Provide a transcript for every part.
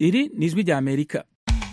iri ni ijwi rya amerika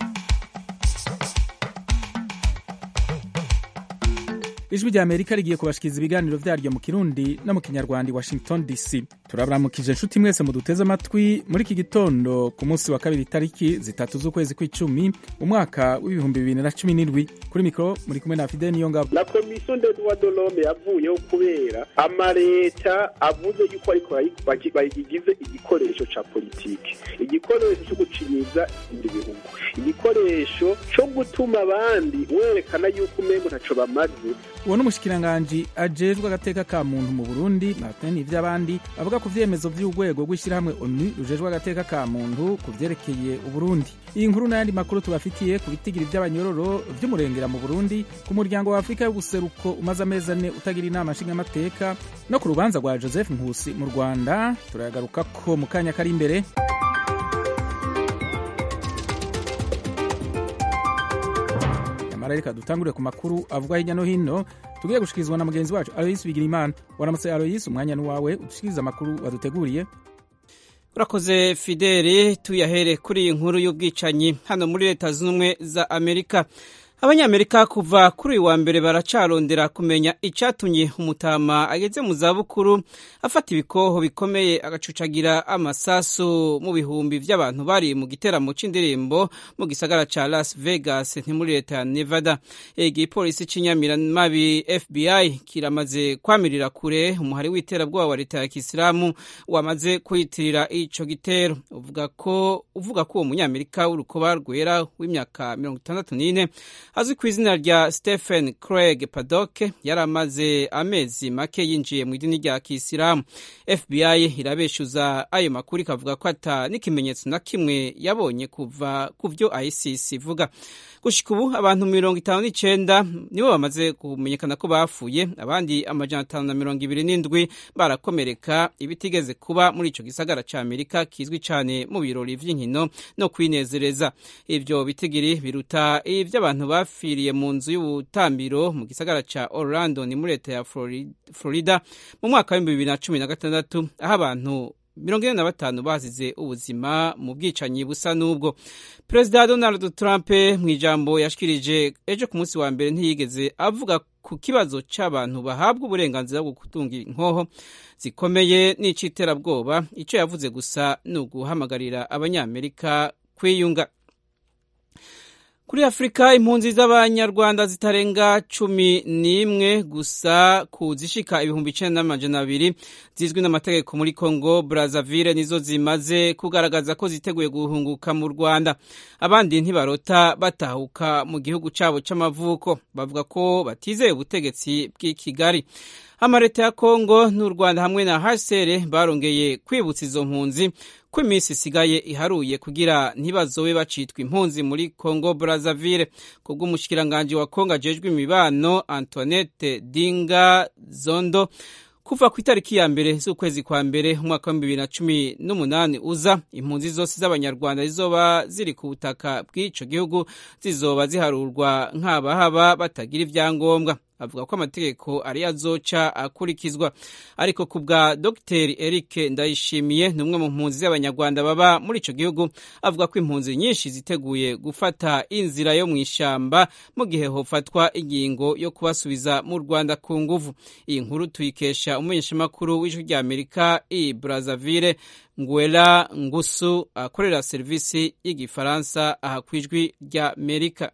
ijwi rya amerika rigiye kubashikiriza ibiganiro vyaryo mu kirundi no mu kinyarwanda i washington dc turabaramukije inshuti mwese muduteze amatwi muri iki gitondo ku munsi wa kabiri itariki zitatu z'ukwezi kw'icumi umwaka w'ibihumbi bibiri na cumi n'indwi kuri mikoro muri kumwe na fide niyo ngabo la komisiyo ndetse dorome yavuyeho kubera amaleta avuze yuko ariko bayigize igikoresho ca politiki igikoresho co gucinyiza ibindi bihugu igikoresho co gutuma abandi werekana yuko umengo ntaco bamaze uwo ni umushikiranganji ajejwe agateka ka muntu mu burundi martin ivy'abandi avuga ku vyemezo vy'urwego rw'ishirahamwe onu rujejwe agateka ka muntu ku vyerekeye uburundi iyi nkuru n'ayandi makuru tubafitiye ku bitigiri vy'abanyororo vy'umurengera mu burundi ku muryango wa afurika y'ubuseruko umaze amezi ane utagira inama nshingamateka no ku rubanza rwa joseph nkusi mu rwanda turayagarukako mu kanya kari imbere nyamara reka dutangurire ku makuru avugwa hirya no hino tugiye gushikirizwa na mugenzi wacu aloyisi bigirimana waramutse aloyisi umwanya ni wawe udushikiriza amakuru waduteguriye urakoze fideli tuyahere kuri iyi nkuru y'ubwicanyi hano muri leta zunze ubumwe za amerika abanyamerika kuva kuri uyu wa mbere baracarondera kumenya icyatumye umutama ageze mu zabukuru afata ibikoho bikomeye agacucagira amasasu mu bihumbi by'abantu bari mu giteramo cy'indirimbo mu gisagara cya las vegas ni muri leta ya nevada igipolisi cy'inyamiramabi fbi kiramaze kwamirira kure umuhari w'iterabwoba wa leta ya kisilamu wamaze kwiyitirira icyo gitero uvuga ko uvuga ko uwo munyamerika w'urukoba rwera w'imyaka mirongo itandatu n'ine azwi ku izina rya stephen craig paddock yari amaze amezi make yinjiye mu idini rya kisilamu fbi irabeshuza ayo makuru ikavuga ko ata n'ikimenyetso na kimwe yabonye kuva ku byo isis ivuga gushika ubu abantu mirongo itanu n'icenda nibo bamaze kumenyekana ko bapfuye abandi amajana atanu na mirongo ibiri n'indwi barakomereka ibitigeze kuba muri ico gisagara ca amerika kizwi cane mu birori vy'inkino no kwinezereza ivyo bitigiri biruta ivy'abantu bapfiriye mu nzu y'ubutambiro mu gisagara ca orlando ni muri leta ya florida mu mwaka w'ibihumbi bibiri na cumi na gatandatu aho abantu mirongo ine na batanu bazize ubuzima mu bwicanyi busa n'ubwo perezida donald trump mu ijambo yashikirije ejo ku munsi wa mbere ntiyigeze avuga ku kibazo cy'abantu bahabwa uburenganzira bwo gutunga inkoho zikomeye n'iciterabwoba icyo yavuze gusa ni uguhamagarira abanyamerika kwiyunga kuri afurika impunzi z'abanyarwanda zitarenga cumi n'imwe gusa ku zishika ibihumbi icenda n'amajana abiri zizwi n'amategeko muri congo brazzaville nizo zimaze kugaragaza ko ziteguye guhunguka mu rwanda abandi ntibarota batahuka mu gihugu cyabo c'amavuko bavuga ko batizeye ubutegetsi bw'i kigali amareta ya kongo n'u rwanda hamwe na hcr barongeye kwibutsa izo mpunzi ko iminsi isigaye iharuye kugira ntibazobe bacitwa impunzi muri congo brazzaville kubw'umushikiranganji wa kongo ajejwe imibano antoinette dinga zondo kuva ku itariki ya mbere z'ukwezi kwa mbere umwaka w'ibihumbi bibiri na cumi n'umunani uza impunzi zose z'abanyarwanda zizoba ziri ku butaka bw'ico gihugu zizoba ziharurwa nk'abahaba batagira ivyangombwa avuga ko amategeko ariyo azoca akurikizwa ariko ku bwa dr eric ndayishimiye ni umwe mu mpunzi z'abanyarwanda baba muri ico gihugu avuga ko impunzi nyinshi ziteguye gufata inzira yo mu ishamba mu gihe hofatwa ingingo yo kubasubiza mu rwanda ku nguvu iyi nkuru tuyikesha umumenyeshamakuru w'ijwi rya amerika i brazzaville ngwela ngusu akorera serivisi y'igifaransa aha ku ijwi rya amerika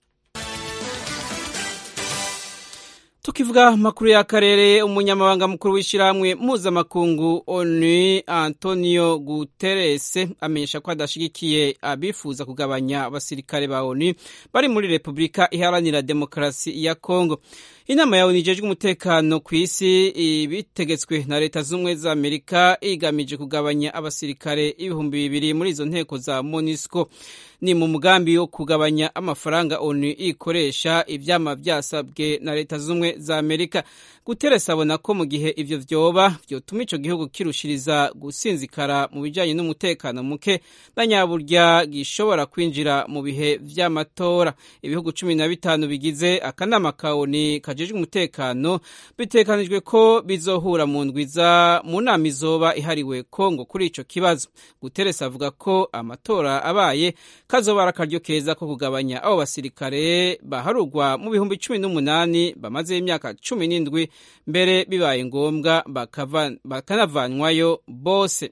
tukivuga amakuru y'akarere umunyamabanga mukuru w'ishyirahamwe mpuzamakungu onu antonio guterres amenyesha ko adashyigikiye abifuza kugabanya abasirikare ba onu bari muri repubulika iharanira demokarasi ya kongo inama ya onu ijejwe umutekano ku isi ibitegetswe na leta z'ubumwe za amerika igamije kugabanya abasirikare ibihumbi bibiri muri izo nteko za monisco ni mu mugambi wo kugabanya amafaranga onu ikoresha ivyama vyasabwe na leta z'ubumwe za amerika guteresi abona ko mu gihe ivyo vyoba vyotuma ico gihugu kirushiriza gusinzikara mu bijanye n'umutekano muke na nyaburya gishobora kwinjira mu bihe vy'amatora ibihugu cumi na bitanu bigize akanama ka oni kajejwe umutekano bitekanijwe ko bizohura mu ndwiza mu nama izoba ihariwe kongo kuri ico kibazo guteresi avuga ko amatora abaye kazoba ari akaryo keza ko kugabanya abo basirikare baharugwa mu bihumbi cumi n'umunani bamazeho imyaka cumi n'indwi mbere bibaye ngombwa bakanavanwayo bose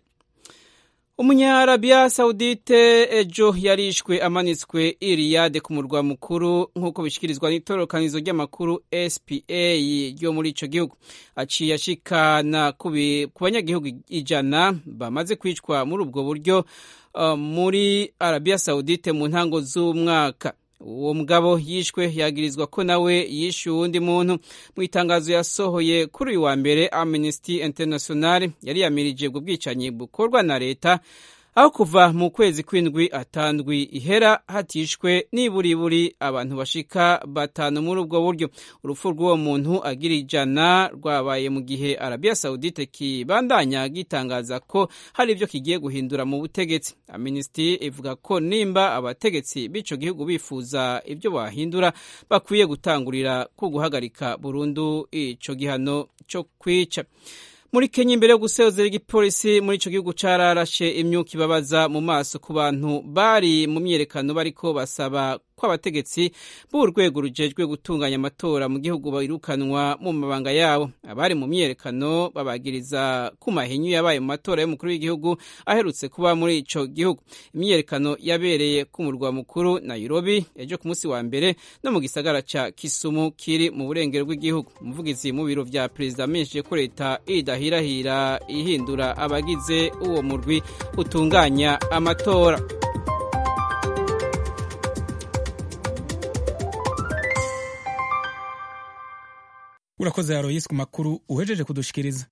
umunyarabiya sawudite ejo yarishwe amanitswe iriyade ku murwa mukuru nk'uko bishyikirizwa n'itorokanizo ry'amakuru spa ryo muri icyo gihugu aciye ashikana ku banyagihugu ijana bamaze kwicwa muri ubwo buryo muri arabiya sawudite mu ntango z'umwaka uwo mugabo yishwe yagirizwa ko nawe yishe uwundi muntu mu itangazo yasohoye kuri uyu wa mbere amnesty international yari yamirije ubwo bwicanyi bukorwa na leta aho kuva mu kwezi kw'indwi atandwi ihera hatishwe niburiburi abantu bashika batanu muri ubwo buryo urupfu rw'uwo muntu agira ijana rwabaye mu gihe arabiya sawudite kibandanya gitangaza ko hari ibyo kigiye guhindura mu butegetsi amnesty ivuga ko nimba abategetsi b'ico gihugu bifuza ibyo bahindura bakwiye gutangurira ku guhagarika burundu ico gihano cyo kwica muri kenya imbere yo gusezera igipolisi muri ico gihugu cararashe imyuka ibabaza mu maso ku bantu bari mu myerekano bariko basaba ko abategetsi b'urwego rujejwe gutunganya amatora mu gihugu birukanwa mu mabanga yabo abari mu myerekano babagiriza ku mahinyu yabaye mu matora y'umukuru w'igihugu aherutse kuba muri ico gihugu imyerekano yabereye ku murwa mukuru nairobi ejo ku munsi wa mbere no mu gisagara ca kisumu kiri mu burengero bw'igihugu umuvugizi mu biro vya perezida amenyesheje ko leta idahirahira ihindura abagize uwo murwi utunganya amatora urakoze aroyisi ku makuru uhejeje kudushikiriza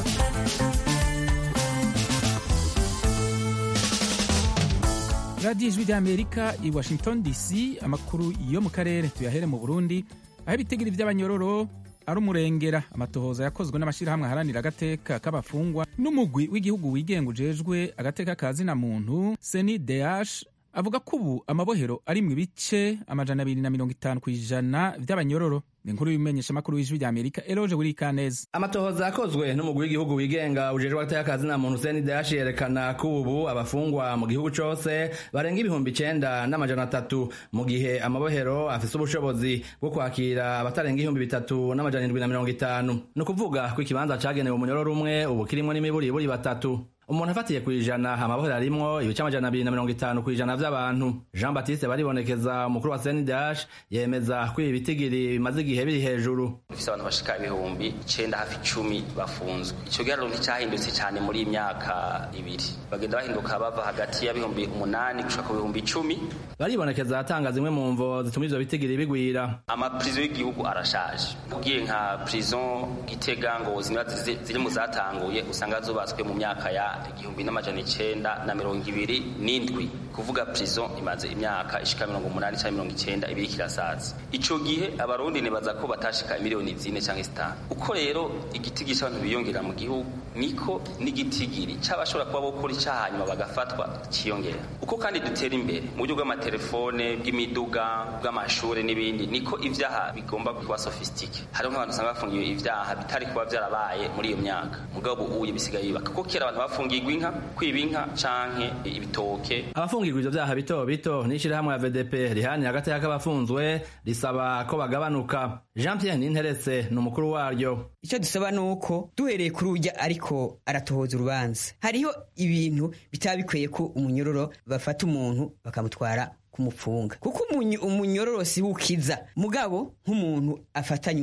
radiyo ijwi ry'amerika i washington dc amakuru yo mu karere tuyahere mu burundi aho ibitigiri by'abanyororo ari umurengera amatohoza yakozwe n'amashyirahamwe aharanira agateka k'abafungwa n'umugwi w'igihugu wigenga ujejwe agateka ka zina muntu seni deash avuga ko ubu amabohero ari mu bice amajana abiri na mirongo itanu ku ijana by'abanyororo ni inkuru y'umumenyeshamakuru w'ijwi rya amerika eroje buri kaneza amatohoza yakozwe n'umugwi w'igihugu wigenga ujejwe agateka ka zina muntu seni deash yerekana ko ubu abafungwa mu gihugu cose barenga ibihumbi icenda n'amajana atatu mu gihe amabohero afise ubushobozi bwo kwakira abatarenga ibihumbi bitatu n'amajana indwi na mirongo itanu ni ukuvuga ko ikibanza cagenewe umunyororo umwe ubu kirimwo n'imiburiburi batatu umuntu afatiye ku ijana amabohero arimwo ibice amajana abiri na mirongo itanu ku ijana vy'abantu jean baptiste baribonekeza umukuru wa senidash yemeza ko ibi bitigiri bimaze igihe biri hejuru dufise abantu bashika ibihumbi icenda hafi icumi bafunzwe ico giharuro nticahindutse cane muri iyi myaka ibiri bagenda bahinduka bava hagati y'ibihumbi umunani gushika ku bihumbi icumi baribonekeza atanga zimwe mu mvo zituma ivyo bitigiri bigwira amaprizo y'igihugu arashaje ugiye nka prison gitega ngo zimwe ziri mu zatanguye usanga zubatswe mu myaka ya igihumbi n'amajana icenda na mirongo ibiri n'indwi kuvuga prison imaze imyaka ishika mirongo umunani canke mirongo icenda ibiri kirasaza ico gihe abarundi nibaza ko batashika miliyoni zine canke zitanu uko rero igitigiri c'abantu biyongera mu gihugu niko n'igitigiri c'abashobora kuba bokora icaha hanyuma bagafatwa ciyongera uko kandi dutera imbere mu buryo bw'amatelefone bw'imiduga bw'amashure n'ibindi niko ivyaha bigomba kuba sofistike hariho nk'abantu usanga bafungiwe ivyaha bitari kuba vyarabaye muri iyo myaka mugabo ubuye bisigaye bibaka kuko kera abantu bafungirwa inka kwiba inka canke ibitoke abafungirwa ivyo vyaha bito bito n'ishirahamwe ya vdp rihanira agateka k'abafunzwe risaba ko bagabanuka jean pierre ninteretse ni umukuru waryo icyo dusaba ni uko duhereye kuri urya ariko aratohoza urubanza hariho ibintu bitaba bikwiye ko umunyororo bafata umuntu bakamutwara kumupfunga kuko umunyororo si ukiza mugabo nk'umuntu afatanywe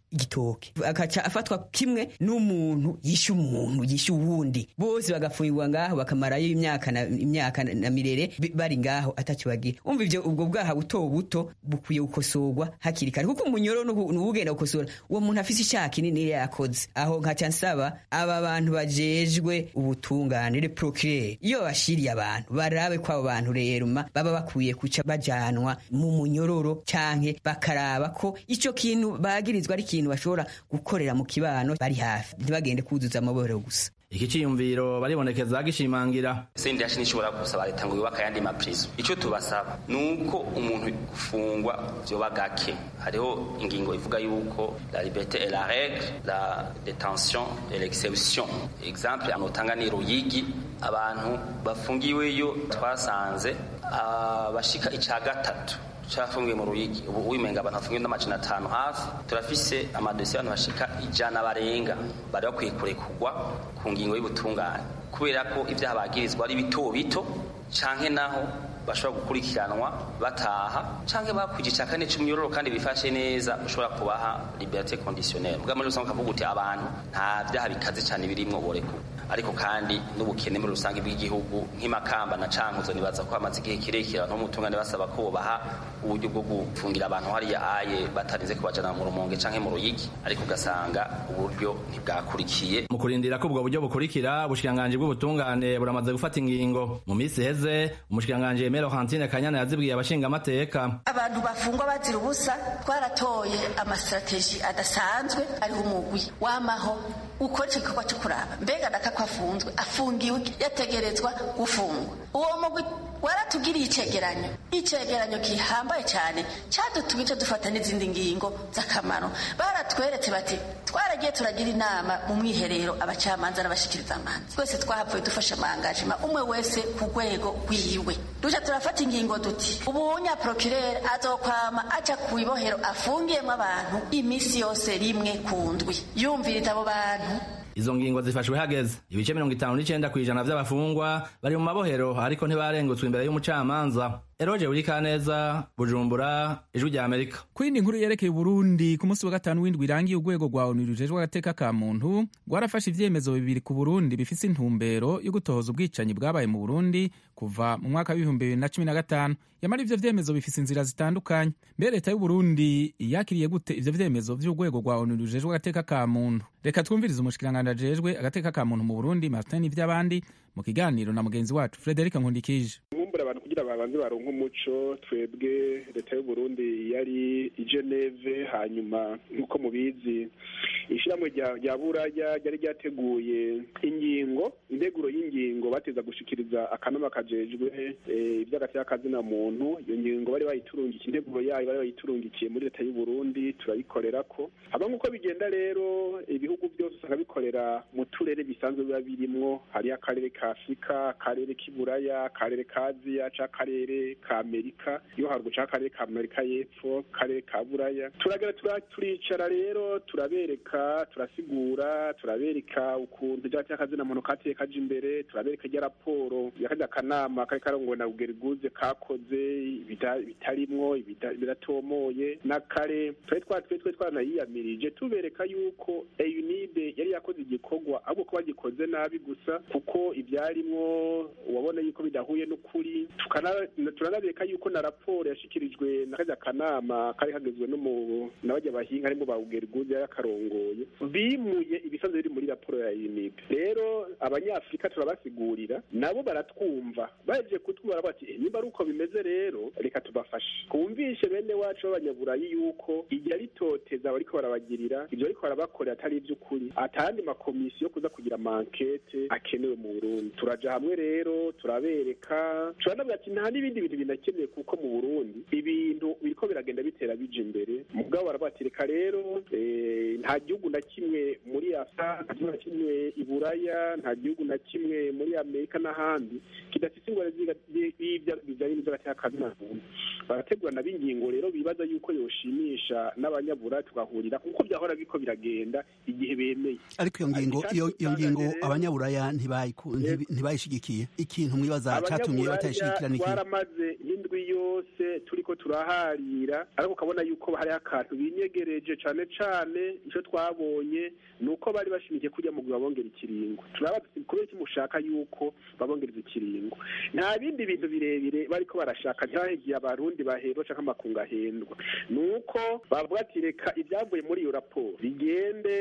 igitoke akaca afatwa kimwe n'umuntu yishe umuntu yishe uwundi bose bagafungirwa ngaho bakamarayo imyaka na, imyaka na mirere bi- bari ngaho ataco bagira umva ivyo ubwo bwaha buto buto bukwiye gukosorwa hakiri kare kuko umunyoro n'ubugenda gukosora uwo muntu afise icyaha kinini yakoze aho nkaca nsaba aba bantu bajejwe ubutungane le procureur iyo bashiriye abantu barabe ko abo bantu rero ma baba bakwiye kuca bajanwa mu munyororo canke bakaraba ko ico kintu bagirizwa ari ikintu bashobora gukorera mu kibano bari hafi ntibagende kuzuza amaboro gusa iki ciyumviro baribonekeza gishimangira sendashi nishobora gusaba leta ngo yubake ayandi maprizo icyo tubasaba ni uko umuntu gufungwa vyoba gake hariho ingingo ivuga yuko la liberté et la règle la détention et l'exception exemple anotanga ni ruyigi abantu bafungiweyo twasanze abashika ica gatatu cafungiwe mu ruyigi ubu wimenga abantu bafungiwe n'amajana atanu hafi turafise amadosiye abantu bashika ijana barenga bari bakwiye kurekurwa ku ngingo y'ubutungane kubera ko ibyaha bagirizwa ari bito bito canke naho bashobora gukurikiranwa bataha canke bakwije ica kane c'umyororo kandi bifashe neza ushobora kubaha liberté conditionnelle bwa muri rusange ukavuga uti abantu nta vyaha bikaze cane birimwo borekurwa ariko kandi n'ubukene muri rusange bw'igihugu nk'imakamba na cankuzo nibaza ko hamaze igihe kirekire abantu b'umutungane basaba ko bobaha uburyo bwo gufungira abantu hariya aye batarinze kubajana mu rumonge canke mu ruyigi ariko ugasanga uburyo ntibwakurikiye mu kurindira ko ubwo buryo bukurikira ubushikiranganji bw'ubutungane buramaze gufata ingingo mu minsi iheze umushikiranganji Aimé Laurentine Kanyana yazibwiye abashingamateka abantu bafungwa bazira ubusa twaratoye amasitrategi adasanzwe ariho umugwi wamaho ukora icyo gikorwa cyo kuraba mbega daka ko afunzwe afungiwe yategerezwa gufungwa uwo mugwi waratugiriye icegeranyo icegeranyo gihambaye cyane cyadutumye icyo dufata n'izindi ngingo z'akamaro baratweretse bati twaragiye turagira inama mu mwiherero abacamanza n'abashikiriza amanza twese twahavuye dufashe amangajima umwe wese ku rwego rwiwe duca turafata ingingo duti ubunya procureur azokwama aca ku ibohero afungiyemo abantu iminsi yose rimwe ku ndwi yumviriza abo bantu izo ngingo zifashwe hageze ibice mirongo itanu n'icenda kw'ijana vy'abafungwa bari mu mabohero ariko ntibarengutswe imbere y'umucamanza eroje burikaneza bujumbura ijwi rya amerika ku yindi nkuru yerekeye uburundi ku munsi wa gatanu w'indwi irangiye urwego rwa onu rujejwe agateka ka muntu rwarafashe ivyemezo bibiri ku burundi bifise intumbero yo gutohoza ubwicanyi bwabaye mu burundi kuva mu mwaka w'ibihumbi bibiri na cumi na gatanu yamara ivyo vyemezo bifise inzira zitandukanye mbere leta y'uburundi yakiriye gute ivyo vyemezo vy'urwego rwa onu rujejwe agateka ka muntu reka twumvirize umushikiranganji ajejwe agateka ka muntu mu burundi martin ivy'abandi mu kiganiro na mugenzi wacu frederic nkundikije nkumbura abantu kugira babanze baronke umuco twebwe leta y'u Burundi yari i Geneve hanyuma nk'uko mubizi ishyirahamwe rya buraya ryari ryateguye ingingo integuro y'ingingo bateza gushikiriza akanama kajejwe iby'agateka kazina muntu iyo ngingo bari bayiturungikiye integuro yayo bari bayiturungikiye muri leta y'u Burundi turayikorera ko haba nk'uko bigenda rero ibihugu byose usanga bikorera mu turere bisanzwe biba birimwo hariyo akarere ka afurika akarere k'iburaya akarere ka aziya ca akarere ka amerika iyo haruguru ca akarere ka amerika y'epfo akarere ka buraya turagera turicara rero turabereka turasigura turabereka ukuntu rya cy'akazina muntu kateye kaje imbere turabereka rya raporo yakajya akanama kari karongowe na bugeriguze kakoze bitarimwo biratomoye na kare twari twatwe twe twanayiyamirije tubereka yuko eyunide yari yakoze igikorwa ahubwo ko bagikoze nabi gusa kuko ibyarimwo wabona yuko bidahuye n'ukuri turanabereka yuko na raporo yashikirijwe na kajya kanama kari kagezwe n'abajya bahinga harimo ba bugeriguze yakarongoye bimuye ibisanzwe biri muri raporo ya UNIB rero abanyafrika turabasigurira nabo baratwumva baje kutwumva bati niba ari uko bimeze rero reka tubafashe twumvishe bene wacu b'abanyaburayi yuko igihe ritoteza bariko barabagirira ibyo bariko barabakorera atari iby'ukuri atandi makomisiyo kuza kugira mankete akenewe mu Burundi turaja hamwe rero turabereka turanabwira ati nta n'ibindi bintu binakenewe kuko mu Burundi ibintu biriko biragenda bitera bija imbere mugabo barabatireka rero nta gihugu gihugu na kimwe muri afurika nta gihugu na kimwe i buraya nta gihugu na kimwe muri amerika n'ahandi kidafite ingwara bijyanye n'iz'agateka muntu barategurana b'ingingo rero bibaza yuko yoshimisha n'abanyabura tugahurira kuko byahora biko biragenda igihe bemeye ariko iyo ngingo iyo ngingo abanyaburaya ntibayishigikiye ikintu mwibaza cyatumye batayishigikira ni twaramaze nk'indwi yose turiko turaharira ariko ukabona yuko hariho akantu binyegereje cane cane ico twabonye ni uko bari bashimikiye kurya mu babongera ikiringo turabaza kubera iki mushaka yuko babongereza ikiringo nta bindi bintu birebire bariko barashaka ntihahegiye abarundi bahendwa canke amakungu ahendwa ni uko bavuga ati reka ibyavuye muri iyo raporo bigende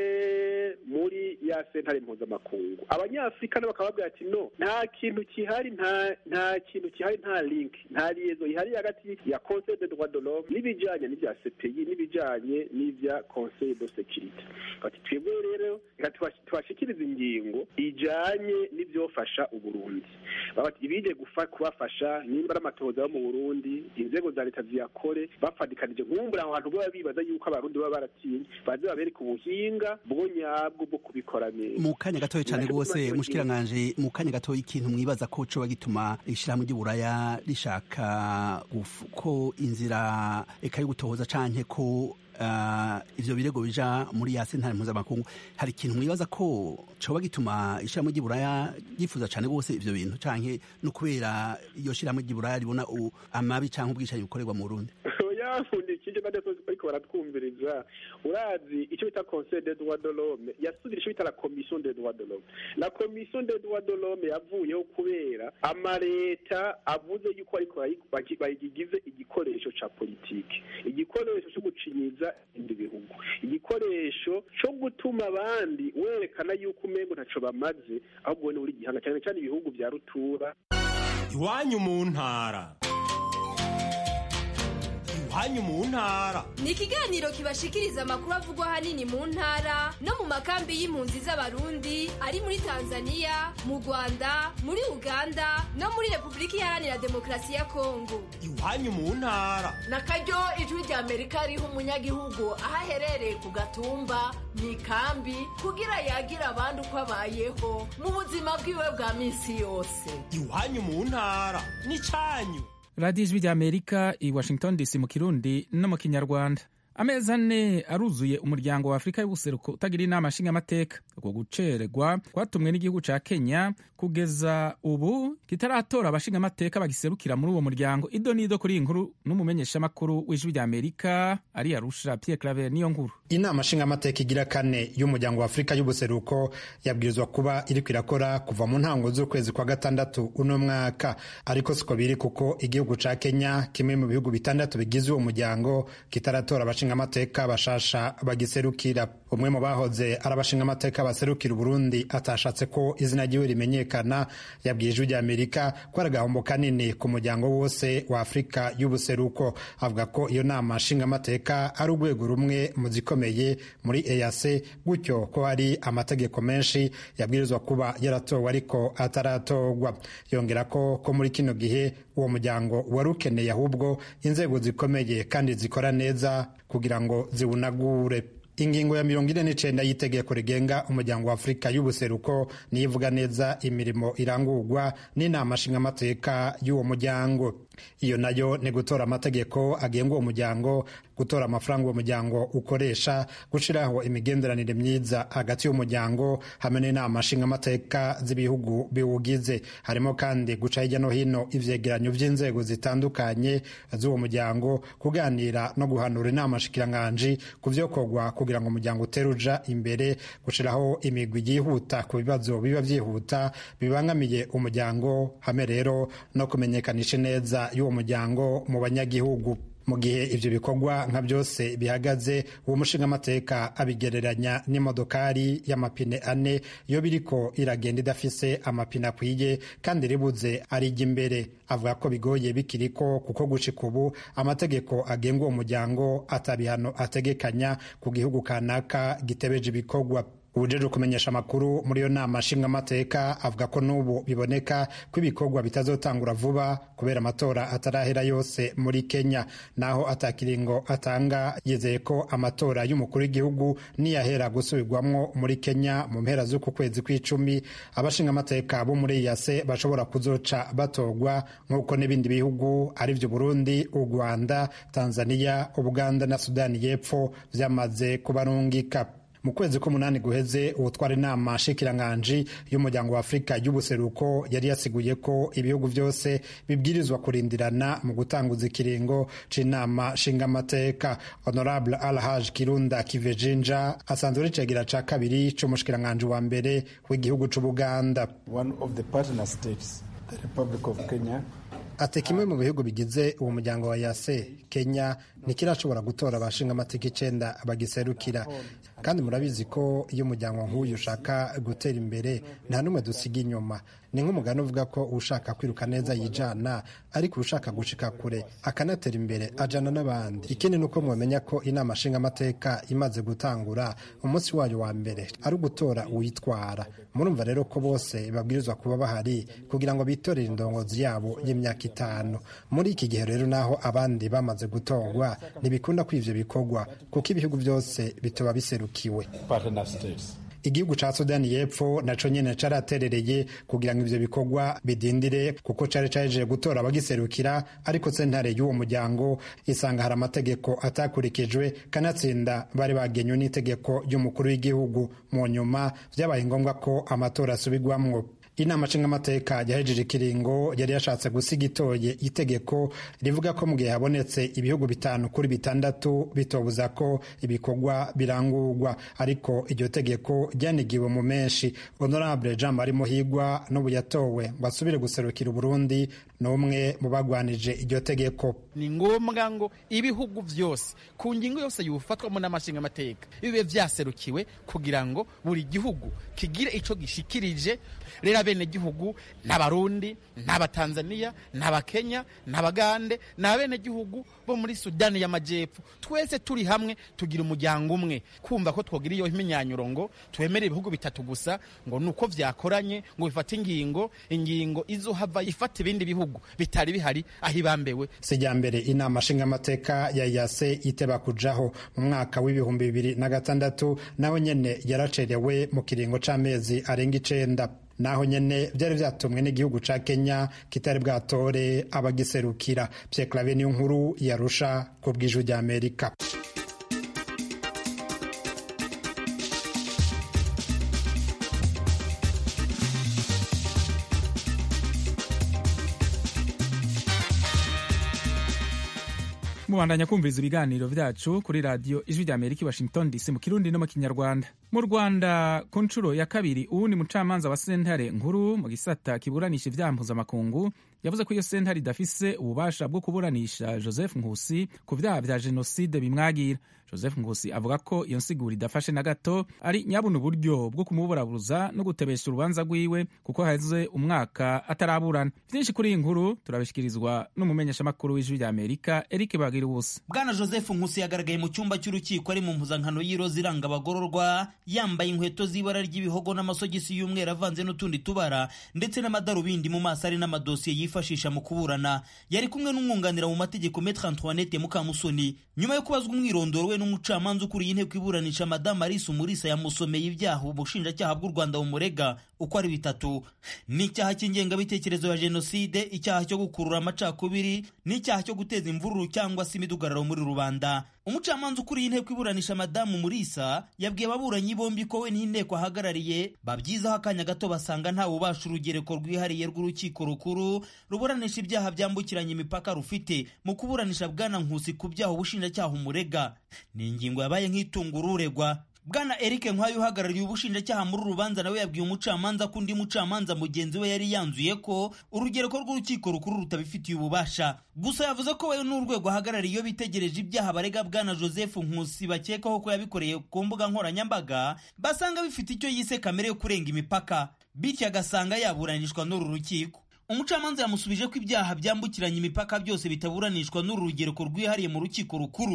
muri ya sentare mpuzamakungu abanyafurika nabo bakaba babwira ati no nta kintu kihari nta nta kintu kihari nta link nta liaison ihari hagati ya conseil de droit de l'homme n'ibijanye n'ibya CPI n'ibijanye n'ibya conseil de sécurité bati twebwe rero reka tubashikiriza ingingo ijanye n'ivyofasha uburundi babati ibije gufa kubafasha nimba ari amatohoza yo mu burundi inzego za leta ziyakore bafadikanije nkumbura aho hantu baba bibaza yuko abarundi baba baratinye baze babereka ubuhinga bwo nyabwo bwo kubikora neza mu kanya gatoya cyane rwose mushikiranganje mu kanya gatoya ikintu mwibaza ko coba gituma ishirahamwe ry'uburaya rishaka ko inzira eka yo gutohoza canke ko Uh, ivyo birego bija muri ya sentare mpuzamakungu hari ikintu mwibaza ko coba gituma ishirahamwe ry'iburaya ryifuza cane rwose ivyo bintu canke no kubera iyo shirahamwe ry'iburaya ribona amabi canke ubwicanyi bukorerwa mu Burundi yafundikije badasozi ariko baratwumviriza urazi icyo bita conseil des droits de l'homme yasubira icyo bita la commission des droits de l'homme la commission des droits de l'homme yavuyeho kubera amaleta avuze yuko ariko bayigize igikoresho ca politike igikoresho cyo gucinyiza ibindi bihugu igikoresho cyo gutuma abandi werekana yuko umengo ntaco bamaze ahubwo ni uri gihanga cyane cyane ibihugu vya rutura iwanyu mu ntara iwanyu mu ntara ni ikiganiro kibashikiriza amakuru avugwa ahanini mu ntara no mu makambi y'impunzi z'abarundi ari muri tanzania mu rwanda muri uganda no muri repubulika iharanira demokarasi ya kongo iwanyu mu ntara na karyo ijwi rya amerika riha umunyagihugu aho aherereye ku gatumba mu ikambi kugira yagira abandi uko abayeho mu buzima bwiwe bwa minsi yose iwanyu mu ntara ni cyanyu radiyo ijwi rya amerika i washington dc mu kirundi no mu kinyarwanda amezi ane aruzuye umuryango wa afurika y'ubuseruko utagira inama nshingamateka ubwo gucererwa kwatumwe n'igihugu ca kenya kugeza ubu kitaratora abashingamateka bagiserukira muri uwo muryango ido n'ido kuri iyi nkuru n'umumenyeshamakuru w'ijwi rya amerika ari arusha pierre claver niyo nkuru inama nshingamateka igira kane y'umuryango wa afurika y'ubuseruko yabwirizwa kuba iriko irakora kuva mu ntango z'ukwezi kwa gatandatu uno mwaka ariko siko biri kuko igihugu ca kenya kimwe mu bihugu bitandatu bigize uwo muryango kitaratora abashingamateka bashasha bagiserukira umwe mu bahoze ari abashingamateka baserukira uburundi atashatse ko izina ryiwe rimenyekana yabwiye ijwi rya amerika ko ari agahombo kanini ku muryango wose wa afurika y'ubuseruko avuga ko iyo nama nshingamateka ari urwego rumwe mu zikomeye muri eac gutyo ko hari amategeko menshi yabwirizwa kuba yaratowe ariko ataratorwa yongera ko ko muri kino gihe uwo muryango wari ukeneye ahubwo inzego zikomeye kandi zikora neza kugira ngo ziwunagure ingingo ya mirongo ine n'icenda y'itegeko rigenga umuryango wa afurika y'ubuseruko niyo ivuga neza imirimo irangurwa n'inama nshingamateka y'uwo muryango iyo nayo ni gutora amategeko agenga uwo muryango gutora amafaranga uwo muryango ukoresha gushyiraho imigenderanire myiza hagati y'umuryango hamwe n'inama nshingamateka z'ibihugu biwugize harimo kandi guca hirya no hino ivyegeranyo vy'inzego zitandukanye z'uwo muryango kuganira no guhanura inama nshikiranganji ku vyokorwa kugira ngo umuryango utere uja imbere gushiraho imigwi yihuta ku bibazo biba vyihuta bibangamiye umuryango hamwe rero no kumenyekanisha neza y'uwo muryango mu banyagihugu mu gihe ivyo bikorwa nka byose bihagaze uwo mushingamateka abigereranya n'imodokari y'amapine ane iyo biriko iragenda idafise amapine akwiye kandi ribuze arijya imbere avuga ko bigoye bikiriko kuko gushika ubu amategeko agenga uwo muryango atabihano ategekanya ku gihugu kanaka gitebeje ibikorwa ubujejwe kumenyesha amakuru muri iyo nama nshingamateka avuga ko n'ubu biboneka ko ibikorwa bitazotangura vuba kubera amatora atarahera yose muri kenya naho atakiringo atanga yizeye ko amatora y'umukuru w'igihugu niyahera gusubirwamwo muri kenya mu mpera z'uku kwezi kw'icumi abashingamateka bo muri yase bashobora kuzoca batorwa nk'uko n'ibindi bihugu ari byo burundi u rwanda tanzania ubuganda na sudani y'epfo vyamaze kubarungika mu kwezi k'umunani guheze uwutwara inama nshikiranganji y'umuryango wa afurika y'ubuseruko yari yasiguye ko ibihugu byose bibwirizwa kurindirana mu gutanguza ikiringo c'inama nshingamateka honorable alhaj kirunda kivejinja asanzwe ari cegira ca kabiri c'umushikiranganji wa mbere w'igihugu c'ubuganda ati kimwe mu bihugu bigize uwo muryango wa yase kenya ntikirashobora gutora abashinga amateka icenda bagiserukira kandi murabizi ko iyo umuryango nk'uyu ushaka gutera imbere nta n'umwe dusiga inyuma ni nk'umugani uvuga ko ushaka kwiruka neza yijana ariko ushaka gushika kure akanatera imbere ajana n'abandi ikindi ni uko mwamenya ko inama nshingamateka imaze gutangura umunsi wayo wa mbere ari ugutora uwitwara murumva rero ko bose babwirizwa kuba bahari kugira ngo bitorere indongozi yabo y'imyaka itanu muri iki gihe rero naho abandi bamaze gutorwa ntibikunda ko ivyo bikorwa kuko ibihugu byose bitoba biserukiwe igihugu ca sudani y'epfo naco nyene caraterereye kugira ngo ivyo bikorwa bidindire kuko cari cahejeje gutora abagiserukira ariko sentare y'uwo muryango isanga hari amategeko atakurikijwe kanatsinda bari bagenywe n'itegeko ry'umukuru w'igihugu mu nyuma vyabaye ngombwa ko amatora asubirwamwo inama nshingamateka yahejeje ikiringo yari yashatse gusiga itoye itegeko rivuga ko mu gihe habonetse ibihugu bitanu kuri bitandatu bitobuza ko ibikorwa birangurwa ariko iryo tegeko ryanigiwe mu menshi honorable jean marie muhigwa n'ubu yatowe ngo asubire guserukira uburundi n'umwe mu bagwanije iryo tegeko ni ngombwa ngo ibihugu byose ku ngingo yose yufatwamo n'amashingamateka bibe vyaserukiwe kugira ngo buri gihugu kigire ico gishikirije rero abenegihugu n'abarundi n'abatanzaniya n'abakenya n'abagande n'abenegihugu bo muri sudani y'amajyepfo twese turi hamwe tugira umuryango umwe kumva ko twogira iyo imyanyuro ngo twemere ibihugu bitatu gusa ngo ni uko vyakoranye ngo bifate ingingo ingingo izohava ifata ibindi bihugu bitari bihari aho ibambewe sijya mbere inama nshingamateka ya yase iteba kujaho mu mwaka w'ibihumbi bibiri na gatandatu naho nyene yaracerewe mu kiringo c'amezi arenga icenda naho nyene vyari vyatumwe n'igihugu ca Kenya kitari bwatore abagiserukira Pierre Claver niyo nkuru yarusha ku bw'ijwi rya Amerika mubandanya kumviriza ibiganiro vyacu kuri radiyo ijwi rya amerika i washington dc mu kirundi no mu kinyarwanda mu rwanda ku nshuro ya kabiri uwundi mucamanza wa sentare nkuru mu gisata kiburanisha ivyaha mpuzamakungu yavuze ko iyo sentare idafise ububasha bwo kuburanisha joseph nkusi ku vyaha vya jenoside bimwagira joseph nkusi avuga ko iyo nsiguro idafashe na gato ari nyabuna uburyo bwo kumuburabuza no gutebesha urubanza rwiwe kuko haheze umwaka ataraburana vyinshi kuri iyi nkuru turabishikirizwa n'umumenyeshamakuru w'ijwi rya amerika eric bagira ubusa bwana joseph nkusi yagaragaye mu cyumba cy'urukiko ari mu mpuzankano y'iroza iranga abagororwa yambaye inkweto z'ibara ry'ibihogo n'amasogisi y'umweru avanze n'utundi tubara ndetse n'amadarubindi mu maso ari n'amadosiye yifashisha mu kuburana yari kumwe n'umwunganira mu mategeko metre antoinette mukamusoni nyuma yo kubazwa umwirondoro we n'umucamanza ukuriye inteko iburanisha madamu arisa umurisa yamusomeye ibyaha ubushinjacyaha bw'u rwanda bumurega uko ari bitatu n'icyaha cy'ingengabitekerezo ya jenoside icyaha cyo gukurura amacakubiri n'icyaha cyo guteza imvururu cyangwa se imidugararo muri rubanda umucamanza ukuriye inteko iburanisha madamu murisa yabwiye ababuranyi bombi ko we n'inteko ahagarariye babyizaho akanya gato basanga nta bubasha urugereko rwihariye rw'urukiko rukuru ruburanisha ibyaha byambukiranya imipaka rufite mu kuburanisha bwana nkusi ku byaha ubushinjacyaha umurega ni ingingo yabaye nk'itunga ururegwa bwana eric nkwayo uhagarariye ubushinjacyaha muri uru rubanza nawe yabwiye umucamanza ko undi mucamanza mugenzi we yari yanzuye ko urugereko rw'urukiko rukuru rutabifitiye ububasha gusa yavuze ko we n'urwego ahagarariye iyo bitegereje ibyaha barega bwana joseph nkusi bakekaho ko yabikoreye ku mbuga nkoranyambaga basanga bifite icyo yise kamere yo kurenga imipaka bityo agasanga yaburanishwa n'uru rukiko umucamanza yamusubije ko ibyaha byambukiranya imipaka byose bitaburanishwa n'uru rugereko rwihariye mu rukiko rukuru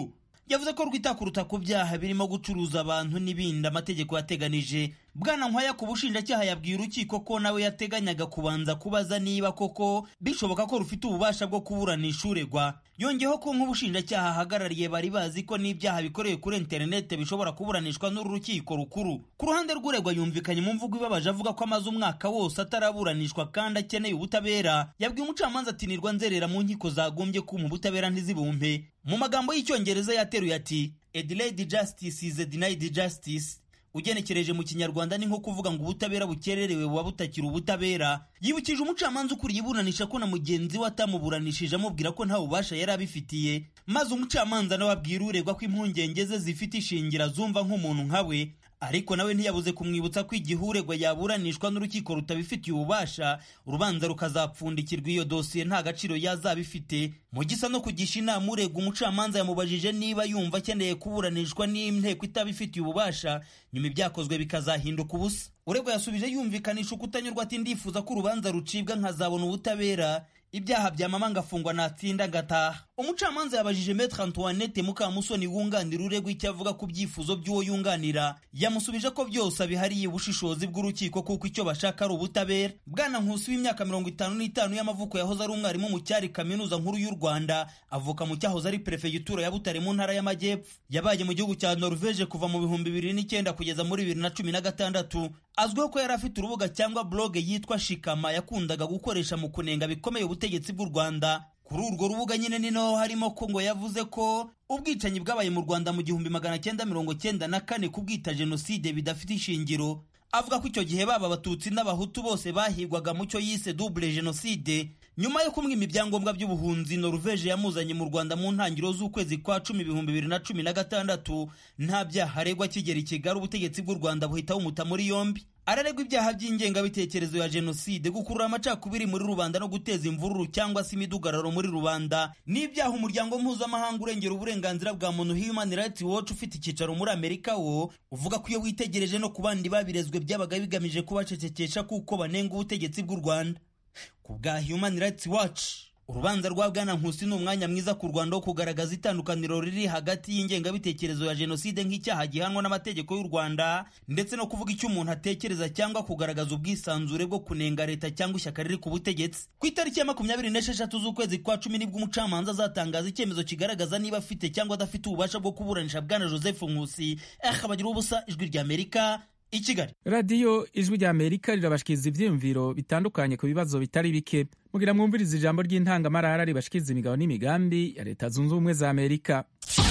yavuze ko rwita kuruta ku byaha birimo gucuruza abantu n'ibindi amategeko yateganije bwana nkwaya ku bushinjacyaha yabwiye urukiko ko nawe yateganyaga kubanza kubaza niba koko bishoboka ko rufite ububasha bwo kuburanisha uregwa yongeyeho ko nk'ubushinjacyaha ahagarariye bari bazi ko n'ibyaha bikorewe kuri interinete bishobora kuburanishwa n'uru rukiko rukuru ku ruhande rw'uregwa yumvikanye mu mvugo ibabaje avuga ko amaze umwaka wose ataraburanishwa kandi akeneye ubutabera yabwiye umucamanza ati nirwa nzerera mu nkiko zagombye kuma ubutabera ntizibumpe mu magambo y'icyongereza yateruye ati a delayed justice is a denied justice ugenekereje mu kinyarwanda ni nko kuvuga ngo ubutabera bukererewe buba butakiri ubutabera yibukije umucamanza ukuriye iburanisha ko na mugenzi we atamuburanishije amubwira ko nta bubasha yari abifitiye maze umucamanza nawe abwira uregwa ko impungenge ze zifite ishingira zumva nk'umuntu nka we ariko nawe ntiyabuze kumwibutsa ko igihe uregwa yaburanishwa n'urukiko rutabifitiye ububasha urubanza rukazapfundikirwa iyo dosiye nta gaciro yazaba ifite mu gisa no kugisha inama uregwa umucamanza yamubajije niba yumva akeneye kuburanishwa n'inteko itabifitiye ububasha nyuma ibyakozwe bikazahinduka ubusa uregwa yasubije yumvikanisha ukutanyurwa ati ndifuza ko urubanza rucibwa nkazabona ubutabera ibyaha bya mama ngafungwa natsinda ngataha umucamanza yabajije metre antoinette mukamusoni wunganira uregwa icyo avuga ku byifuzo by'uwo yunganira yamusubije ko byose abihariye ubushishozi bw'urukiko kuko icyo bashaka ari ubutabera bwana nkusi w'imyaka mirongo itanu n'itanu y'amavuko yahoze ari umwarimu mu cyari kaminuza nkuru y'u rwanda avuka mu cyahoze ari perefegitura ya butare mu ntara y'amajyepfo yabaye mu gihugu cya norvege kuva mu bihumbi bibiri n'icyenda kugeza muri bibiri na cumi na gatandatu azwiho ko yari afite urubuga cyangwa blog yitwa shikama yakundaga gukoresha mu kunenga bikomeye ubutegetsi bw'u rwanda kuri urwo rubuga nyine ni naho harimo ko ngo yavuze ko ubwicanyi bwabaye mu rwanda mu gihumbi magana cyenda mirongo cyenda na kane kubwita jenoside bidafite ishingiro avuga ko icyo gihe baba abatutsi n'abahutu bose bahigwaga mu cyo yise double jenoside nyuma yo kumwima ibyangombwa by'ubuhunzi noruveje yamuzanye mu rwanda mu ntangiriro z'ukwezi kwa cumi ibihumbi bibiri na cumi na gatandatu nta byaha aregwa akigera i kigali ubutegetsi bw'u rwanda buhita bumuta muri yombi araregwa ibyaha by'ingengabitekerezo ya jenoside gukurura amacakubiri muri rubanda no guteza imvururu cyangwa se imidugararo muri rubanda n'ibyaha umuryango mpuzamahanga urengera uburenganzira bwa muntu human rights watch ufite icyicaro muri amerika wo uvuga ko iyo witegereje no ku bandi babirezwe byabaga bigamije kubacecekesha kuko banenga ubutegetsi bw'u rwanda ku bwa human rights watch urubanza rwa bwana nkusi ni umwanya mwiza ku rwanda wo kugaragaza itandukaniro riri hagati y'ingengabitekerezo ya jenoside nk'icyaha gihanwa n'amategeko y'u rwanda ndetse no kuvuga icyo umuntu atekereza cyangwa kugaragaza ubwisanzure bwo kunenga leta cyangwa ishyaka riri ku butegetsi ku itariki ya makumyabiri n'esheshatu z'ukwezi kwa cumi nibwo umucamanza azatangaza icyemezo kigaragaza niba afite cyangwa adafite ububasha bwo kuburanisha bwana joseph nkusi akabagira ubusa ijwi ry'amerika i kigali radiyo ijwi rya amerika rirabashikiriza ibyiyumviro bitandukanye ku bibazo bitari bike mugira mwumviriza ijambo ry'intangamarara ribashikiriza imigabo n'imigambi ya leta zunze ubumwe za amerika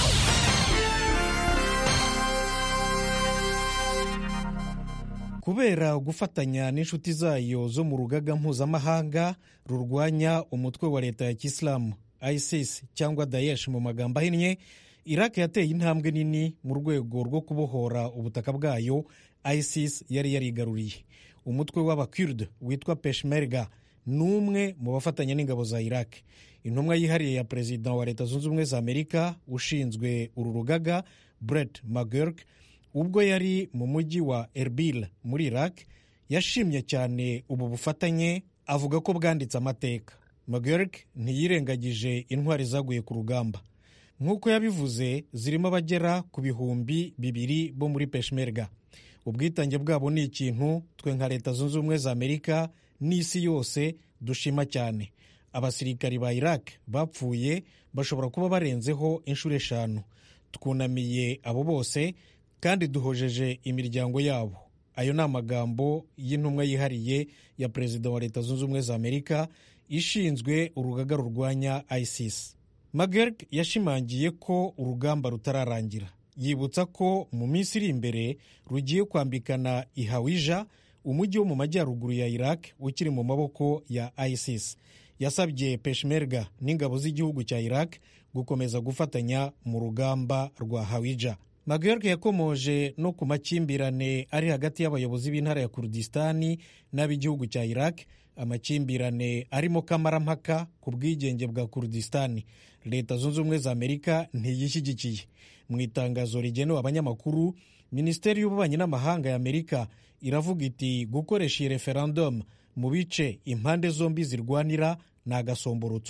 kubera gufatanya n'inshuti zayo zo mu rugaga mpuzamahanga rurwanya umutwe wa leta ya kisilamu isis cyangwa daesh mu magambo ahinnye iraq yateye intambwe nini mu rwego rwo kubohora ubutaka bwayo isis yari yarigaruriye umutwe w'abakurd witwa peshmerga ni umwe mu bafatanya n'ingabo za iraq intumwa yihariye ya perezida wa leta zunze ubumwe za amerika ushinzwe uru rugaga brett mcgurk ubwo yari mu mujyi wa erbil muri iraq yashimye cyane ubu bufatanye avuga ko bwanditse amateka mcgurk ntiyirengagije intwari zaguye ku rugamba nk'uko yabivuze zirimo abagera ku bihumbi bibiri bo muri peshmerga ubwitange bwabo ni ikintu twe nka leta zunze ubumwe za amerika n'isi yose dushima cyane abasirikari ba iraq bapfuye bashobora kuba barenzeho inshuro eshanu twunamiye abo bose kandi duhojeje imiryango yabo ayo ni amagambo y'intumwa yihariye ya perezida wa leta zunze ubumwe za amerika ishinzwe urugaga rurwanya isis magerg yashimangiye ko urugamba rutararangira yibutsa ko mu minsi iri imbere rugiye kwambikana ihawija umujyi wo mu majyaruguru ya iraq ukiri mu maboko ya isis yasabye peshmerga n'ingabo z'igihugu cya iraq gukomeza gufatanya mu rugamba rwa hawija magerg yakomoje no ku makimbirane ari hagati y'abayobozi b'intara ya kurdistani n'ab'igihugu cya iraq amakimbirane arimo kamarampaka ku bwigenge bwa kurdistani leta zunze ubumwe za amerika ntiyishyigikiye mu itangazo rigenewe abanyamakuru minisiteri y'ububanyi n'amahanga ya amerika iravuga iti gukoresha iyi referendum mu bice impande zombi zirwanira ni agasomborotso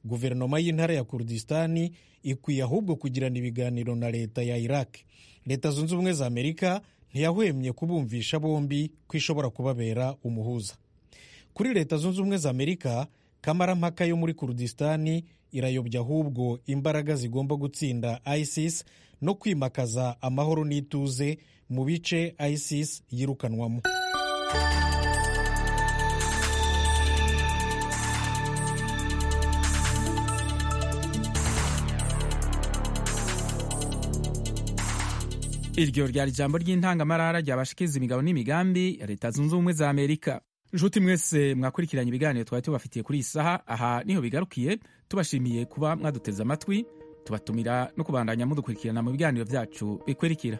guverinoma y'intara ya kurdistani ikwiye ahubwo kugirana ibiganiro na leta ya iraq leta zunze ubumwe za amerika ntiyahwemye kubumvisha bombi ko ishobora kubabera umuhuza kuri leta zunze ubumwe za amerika kamarampaka yo muri kurdistani irayobya ahubwo imbaraga zigomba gutsinda isis no kwimakaza amahoro n'ituze mu bice isis yirukanwamo iryo ryari ijambo ry'intangamarara ryabashikiza imigabo n'imigambi ya leta zunze ubumwe za amerika nshuti mwese mwakurikiranye ibiganiro twari tubafitiye kuri iyi saha aha niho bigarukiye tubashimiye kuba mwaduteze amatwi tubatumira no kubandanya mudukurikirana mu biganiro byacu bikurikira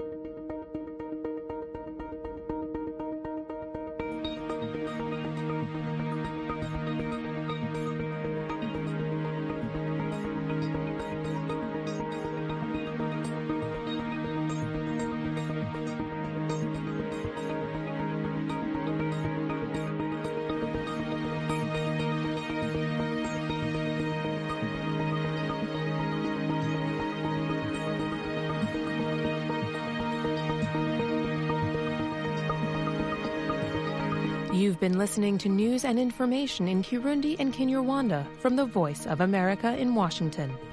You've been listening to news and information in Kirundi and Kinyarwanda from the Voice of America in Washington.